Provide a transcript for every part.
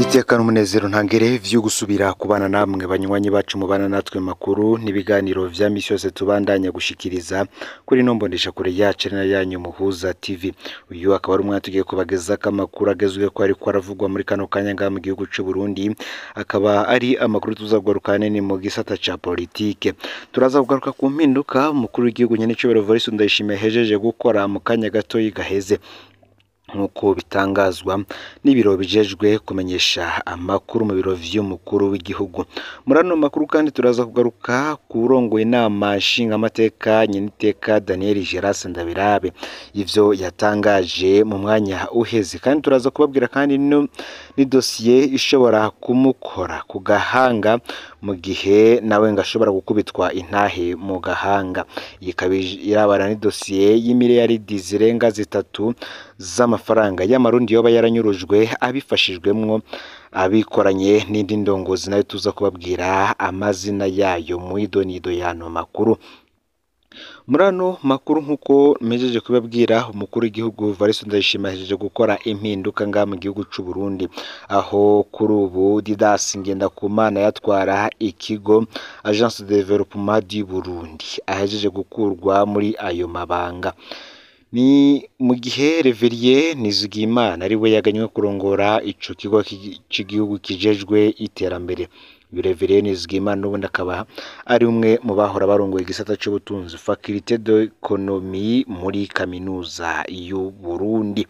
itekana umunezero ntangere vyo gusubira kubana namwe banywanyi bacu mubana natwe makuru n'ibiganiro vya misi yose tubandanya gushikiriza kuri no mbondesha kure yacu ari na yanyu muhuza tv uyu akaba ari umwana tugiye kubagezako amakuru agezwe ko ariko aravugwa muri kano kanya ngaha mu gihugu c'u Burundi akaba ari amakuru tuzagugaruka nini mu gisata ca politike turaza kugaruka ku mpinduka umukuru w'igihugu nyene cobero Voice Ndayishimiye hejeje gukora mu kanya gatoyi gaheze nk'uko bitangazwa n'ibiro bijejwe kumenyesha amakuru mu biro vy'umukuru w'igihugu muri ano makuru kandi turaza kugaruka ku urongoye inama nshingamateka nyeniteka Daniel Geras Ndabirabe ivyo yatangaje mu mwanya uheze kandi turaza kubabwira kandi no ni dosiye ishobora kumukora ku gahanga mu gihe nawe ngo ashobora gukubitwa intahe mu gahanga iyi ikaba irabana ni dosiye y'imiliyaridi zirenga zitatu z'amafaranga y'amarundi yoba yaranyurujwe abifashijwemwo abikoranye n'indi ndongozi nayo tuza kubabwira amazina yayo mu idonido y'ano makuru muri ano makuru nk'uko mejeje kubabwira umukuru w'igihugu Varisto Ndayishimiye ahejeje gukora impinduka ngaha mu gihugu c'u Burundi aho kuri ubu Didas Ngendakumana yatwara ikigo Agence de Développement du Burundi ahejeje gukurwa muri ayo mabanga ni mu gihe Reveriye Nizigimana ari we yaganywe kurongora ico kigo cy'igihugu kijejwe iterambere Reveriye Nizigimana n'ubundi akaba ari umwe mu bahora barongoye igisata c'ubutunzi Faculté d'Economie muri kaminuza y'u Burundi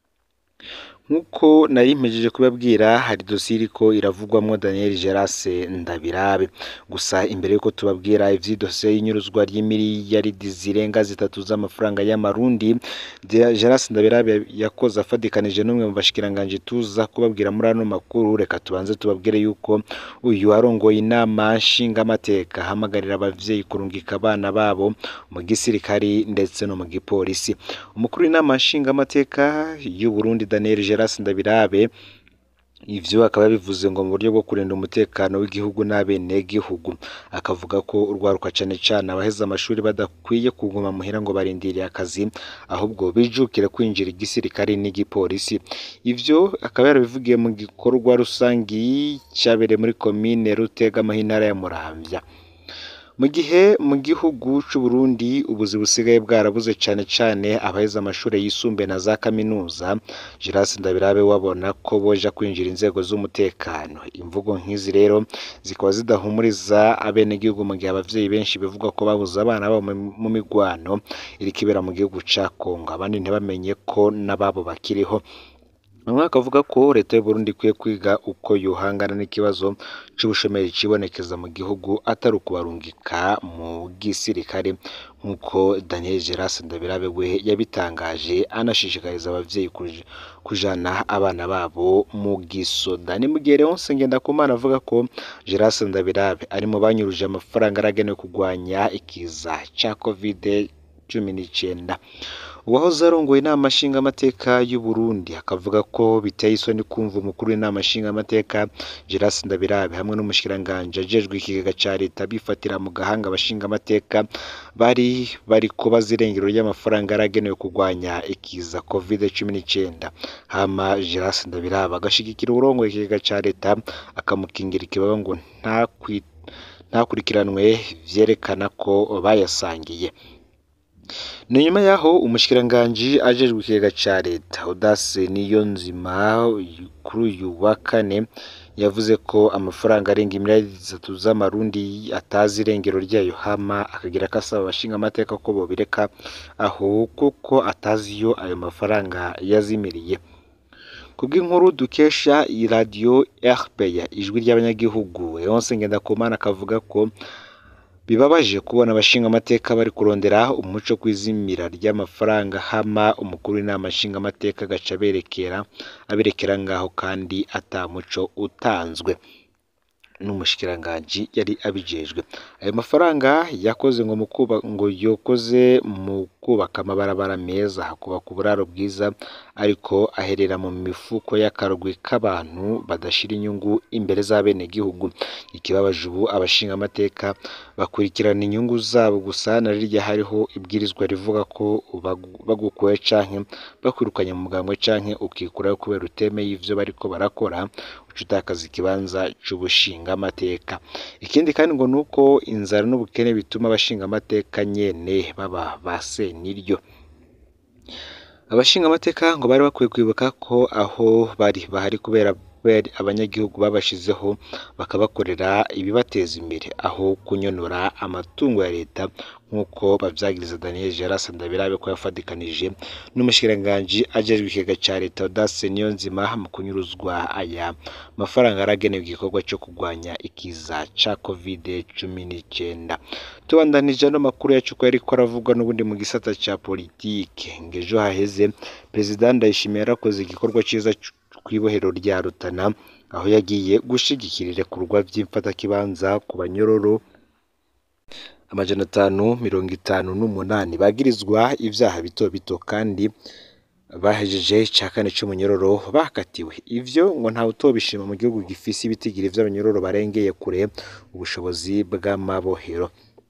nk'uko nari mpejeje kubabwira hari dosiye iriko iravugwamwo Daniel Geras Ndabirabe gusa imbere yuko tubabwira ivy'idosiye y'inyuruzwa ry'imiliyaridi zirenga zitatu z'amafaranga y'amarundi Geras Ndabirabe yakoze afadikanije n'umwe mu bashikiranganje tuza kubabwira muri ano makuru reka tubanze tubabwire yuko uyu arongoye inama nshingamateka ahamagarira abavyeyi kurungika abana babo mu gisirikari ndetse no mu gipolisi umukuru w'inama nshingamateka y'u Burundi Daniel Geras Ndabirabe ivyo akaba bivuze ngo mu buryo bwo kurinda umutekano w'igihugu n'abenegihugu akavuga ko urwaruka cane cane abaheza amashuri badakwiye kuguma muhira ngo barindiriye akazi ahubwo bijukire kwinjira igisirikari n'igipolisi ivyo akaba yarabivugiye mu gikorwa rusangi cabereye muri komine Rutega mu ntara ya Muramvya mu gihe mu gihugu c'u Burundi ubuzi busigaye bwarabuze cane cane abaheza amashuri yisumbuye na za kaminuza Geras Ndabirabe wabona ko boja kwinjira inzego z'umutekano imvugo nk'izi rero zikaba zidahumuriza abenegihugu mu gihe abavyeyi benshi bivugwa ko babuze abana babo mu migwano iriko ibera mu gihugu ca Kongo abandi ntibamenye ko n'ababo bakiriho bamwe bakavuga ko leta y'u Burundi ikwiye kwiga uko yohangana n'ikibazo c'ubushomeri cibonekeza mu gihugu atari ukubarungika mu gisirikare nk'uko Daniel Geras Ndabirabe we yabitangaje anashishikariza abavyeyi kujana abana babo mu gisoda ni mu gihe Leonce Ngendakumana avuga ko Geras Ndabirabe ari mu banyuruje amafaranga aragenewe kugwanya ikiza ca covid cumi n'icenda uwahoze arongoye inama nshingamateka y'u Burundi akavuga ko biteye isoni kumva umukuru w'inama nshingamateka Geras Ndabirabe hamwe n'umushikiranganje ajejwe ikigega ca leta bifatira mu gahanga abashingamateka bari bari kubaza irengero ry'amafaranga yaragenewe kurwanya ikiza covid cumi n'icenda hama Geras Ndabirabe agashigikira uwurongoye ikigega ca leta akamukingira ikibaba ngo ntakurikiranwe vyerekana ko bayasangiye ni nyuma yaho umushikiranganji ajejwe ikigega ca leta Audace Niyonzima kuri uyu wa kane yavuze ko amafaranga arenga imiliyaridi zitatu z'amarundi atazi irengero ryayo hama akagira ko asaba abashinga amateka ko bobireka aho kuko atazi iyo ayo mafaranga yazimiriye kubw'inkuru dukesha iradiyo RPA ijwi ry'abanyagihugu Leonce Ngendakumana akavuga ko bibabaje kubona abashinga amateka bari kurondera umuco kwizimira ry'amafaranga hama umukuru w'inama nshinga amateka agaca aberekera aberekera ngaho kandi ata muco utanzwe n'umushikiranganji yari abijejwe ayo mafaranga yakoze ngo mukuba ngo yokoze mu kubaka amabarabara meza hakubaka uburaro bwiza ariko aherera mu mifuko y'akarwi k'abantu badashira inyungu imbere z'abenegihugu ikibabaje ubu abashingamateka bakurikirana inyungu zabo gusa na rirya hariho ibwirizwa rivuga ko bagukuye canke bakwirukanye mu mugambwe canke ukikurayo kubera utemeye ivyo bariko barakora uca utakaza ikibanza c'ubushingamateka ikindi kandi ngo nuko inzara n'ubukene bituma abashingamateka nyene baba ba seniryo abashingamateka ngo bari bakwiye kwibuka ko aho bari bahari kubera abanyagihugu babashizeho bakabakorera ibibateza imbere aho kunyonora amatungo ya leta nk'uko bavyagiriza Daniel Geras Ndabirabe ko yafadikanije n'umushikiranganji ajejwe ikigega ca leta Audace Niyonzima mu kunyuruzwa aya mafaranga aragenewe igikorwa co kurwanya ikiza ca covid cumi n'icyenda tubandanije ano makuru yacu ko yariko aravugwa n'ubundi mu gisata ca politike ngejo haheze perezida Ndayishimiye yarakoze igikorwa ciza kw'ibohero rya Rutana aho yagiye gushigikira irekurwa vy'imfatakibanza ku banyororo amajana atanu mirongo itanu n'umunani bagirizwa ivyaha bito bito kandi bahejeje ica kane c'umunyororo bakatiwe ivyo ngo ntawe utobishima mu gihugu gifise ibitigiri vy'abanyororo barengeye kure ubushobozi bw'amabohero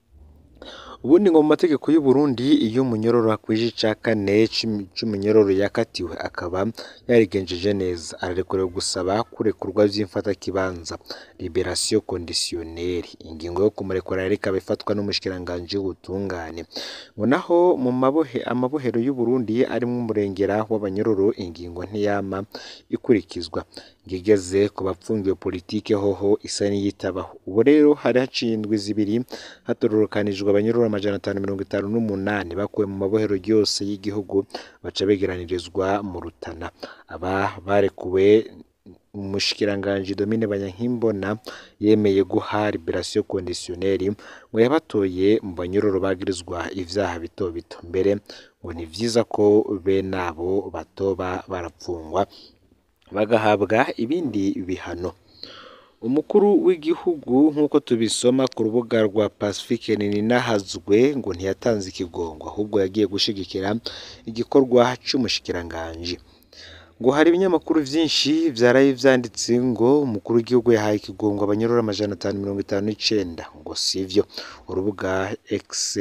ubundi ngo mu mategeko y'u Burundi iyo umunyororo akwije ica kane c'umunyororo yakatiwe akaba yarigenjeje neza ararekuriwe gusaba kurekurwa vy'imfatakibanza liberation conditionnelle ingingo yo kumurekura rero ikaba ifatwa n'umushikiranganji w'ubutungane ngo naho mu mabohe amabohero y'u Burundi arimwo umurengera w'abanyororo ingingo ntiyama ikurikizwa ngigeze ku bapfungiwe politike hoho isa n'iyitabaho ubu rero hari haciye indwi zibiri hatororokanijwe abanyororo amajana atanu mirongo itanu n'umunani bakuwe mu mabohero yose y'igihugu baca begeranirizwa mu Rutana aba barekuwe umushikiranganji Domine Banyankimbona yemeye guha liberation conditionnelle ngo yabatoye mu banyororo bagirizwa ivyaha bito bito mbere ngo ni vyiza ko bene abo batoba barapfungwa bagahabwa ibindi bihano umukuru w'igihugu nk'uko tubisoma ku rubuga rwa Pacifique Ninahazwe ngo ntiyatanze ikigongo ahubwo yagiye gushigikira igikorwa c'umushikiranganji ngo hari ibinyamakuru vyinshi vyaraye vyanditse ngo umukuru w'igihugu yahaye ikigongo abanyororo amajana atanu mirongo itanu n'icenda ngo sivyo urubuga X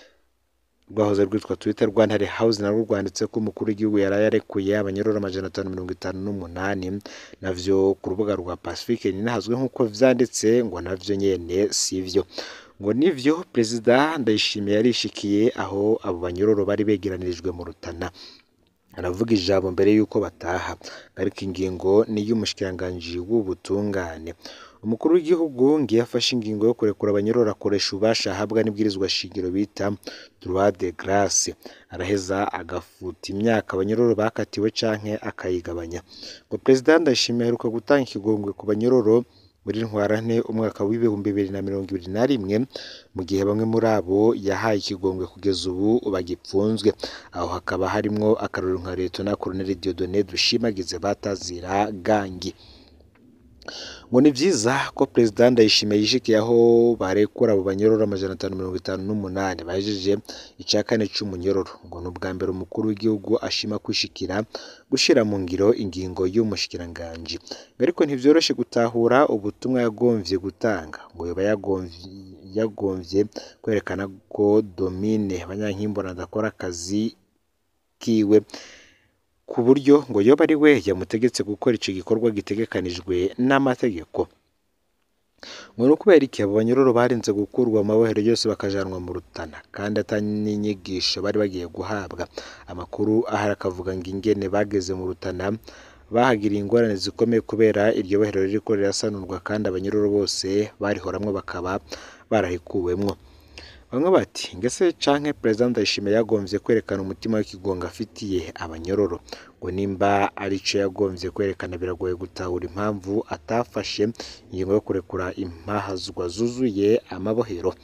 rwahoze rwitwa Twitter Rwantare House narwo rwanditse ko umukuru w'igihugu yaraye arekuye abanyororo amajana atanu mirongo itanu n'umunani navyo ku rubuga rwa Pacifique ninahazwe nk'uko vyanditse ngo navyo nyene sivyo ngo nivyo perezida Ndayishimiye yarishikiye aho abo banyororo bari begeranirijwe mu Rutana aravuga ijambo mbere y'uko bataha ariko ingingo ni iy'umushikiranganji w'ubutungane umukuru w'igihugu ngiye afashe ingingo yo kurekura abanyororo akoresha ububasha ahabwa n'ibwirizwa shingiro bita droit de grace araheza agafuta imyaka abanyororo bakatiwe canke akayigabanya ngo perezida Ndayishimiye aheruka gutanga ikigongwe ku banyororo muri ntwarante umwaka w'ibihumbi bibiri na mirongo ibiri na rimwe mu gihe bamwe muri abo yahaye ikigongwe kugeza ubu bagipfunzwe aho hakaba harimwo akarorero nka Leta Colonel Dieudonné Dushimagize batazira gangi ngo ni vyiza ko perezida Ndayishimiye yishikiye aho barekura abo banyororo amajana atanu mirongo itanu n'umunani bahejeje ica kane c'umunyororo ngo ni ubwa mbere umukuru w'igihugu ashima kwishikira gushira mu ngiro ingingo y'umushikiranganji ariko ntivyoroshe gutahura ubutumwa yagomvye gutanga ngo yoba yagomvye kwerekana ko Domine Banyankimbona adakora akazi kiwe ku buryo ngo yoba ari we yamutegetse gukora ico gikorwa gitegekanijwe n'amategeko ngo ni ukubera iki abo banyororo barinze gukurwa mu mabohero yose bakajanwa mu Rutana kandi atari n'inyigisho bari bagiye guhabwa amakuru ahari akavuga ngo ingene bageze mu Rutana bahagiriye ingorane zikomeye kubera iryo bohero ririko rirasanurwa kandi abanyororo bose barihoramwo bakaba barahikuwemwo bamwe bati ngese canke perezida Ndayishimiye yagomvye kwerekana umutima w'ikigongo afitiye abanyororo ngo nimba arico yagomvye kwerekana biragoye gutahura impamvu atafashe ingingo yo kurekura impahazwa zuzuye amabohero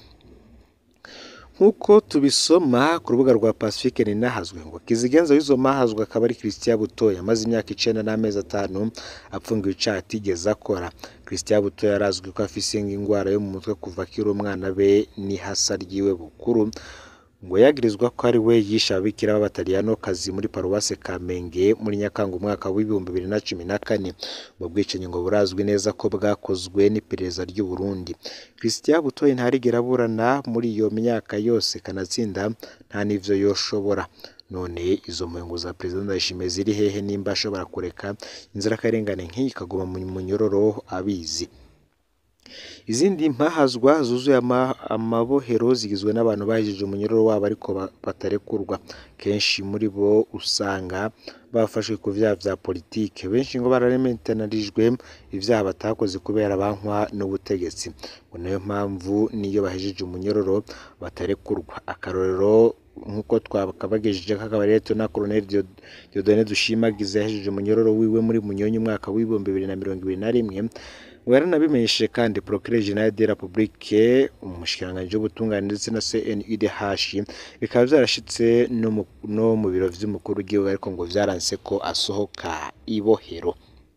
nk'uko tubisoma ku rubuga rwa Pacifique ninahazwe ngo kizigenza w'izo mahazwa akaba ari Christian Butoya amaze imyaka icenda n'amezi atanu apfungiwe icaha atigeze akora Christian Butoya yarazwi ko afise ingwara yo mu mutwe kuva akiri umwana be n'ihasa ryiwe bukuru ngo yagirizwa ko ari we yishe ababikira b'abataliyanokazi muri paruwase Kamenge muri Nyakanga umwaka w'ibihumbi bibiri na cumi na kane ubwo bwicanyi ngo burazwi neza ko bwakozwe n'iperereza ry'u Burundi Christian Butoyi ntarigera aburana muri iyo myaka yose kanatsinda nta n'ivyo yoshobora none izo mpungu za perezida Ndayishimiye ziri hehe nimba ashobora kureka inzirakarengane nk'iyi ikaguma mu munyororo abizi izindi mpahazwa zuzuye amabohero zigizwe n'abantu bahejeje umunyororo wabo ariko batarekurwa kenshi muri bo usanga bafashwe ku byaha bya politike benshi ngo bararemetanarijwe ibyaha batakoze kubera bankwa n'ubutegetsi ngo niyo mpamvu niyo bahejeje umunyororo batarekurwa akarorero nk'uko twakabagejeje kakaba rero na Colonel Dieudonné Dushimagize yahejeje umunyororo wiwe muri Munyonyi umwaka w'ibihumbi bibiri na mirongo ibiri na rimwe ngo yaranabimenyeshe kandi Procureur General de la Republique umushikiranganji w'ubutungane ndetse na CNUDH bikaba byarashitse no mu biro vy'umukuru w'igihugu ariko ngo vyaranse ko asohoka ibohero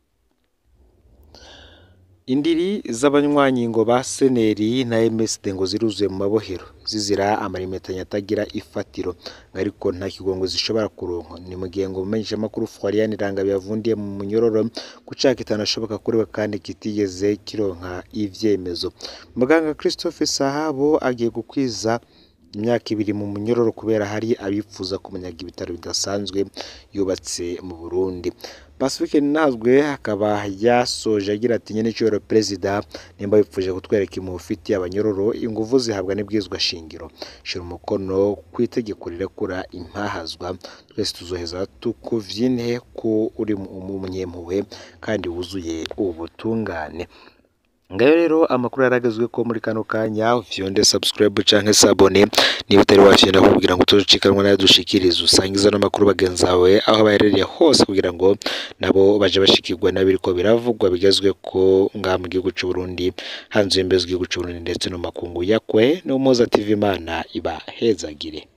indiri z'abanywanyi ngo ba seneri na MSD ngo ziruzuye mu mabohero zizira amarimetanya atagira ifatiro ariko nta kigongo zishobora kuronka ni mu gihe ngo umenyesha makuru Florian Iranga yavundiye mu munyororo gucaka itanashoboka kuri we kandi kitigeze kironka ivyemezo muganga Christophe Sahabo agiye gukwiza imyaka ibiri mu munyororo kubera hari abifuza kumunyaga ibitaro bidasanzwe yubatse mu Burundi Pacifique Nazwe akaba yasoje agira ati nyene cyoro perezida nimba bipfuje kutwereka imufiti abanyororo inguvu zihabwa n'ibwizwa shingiro shira umukono ku itegeko rirekura impahazwa twese tuzoheza tukuvyine ko uri umunyempuhwe kandi wuzuye ubutungane ngayo rero amakuru yaragezwe ko muri kano kanya vyonde subscribe canke sabone niba utari wafyenda kugira ngo tuzicikanwa nayo dushikirize usangiza n'amakuru bagenzi bawe aho baherereye hose kugira ngo nabo baje bashikirwa n'abiriko biravugwa bigezwe ko ngaha mu gihugu c'u Burundi hanze y'imbezi igihugu c'u Burundi ndetse no makungu yakwe no Moza TV Imana iba hezagire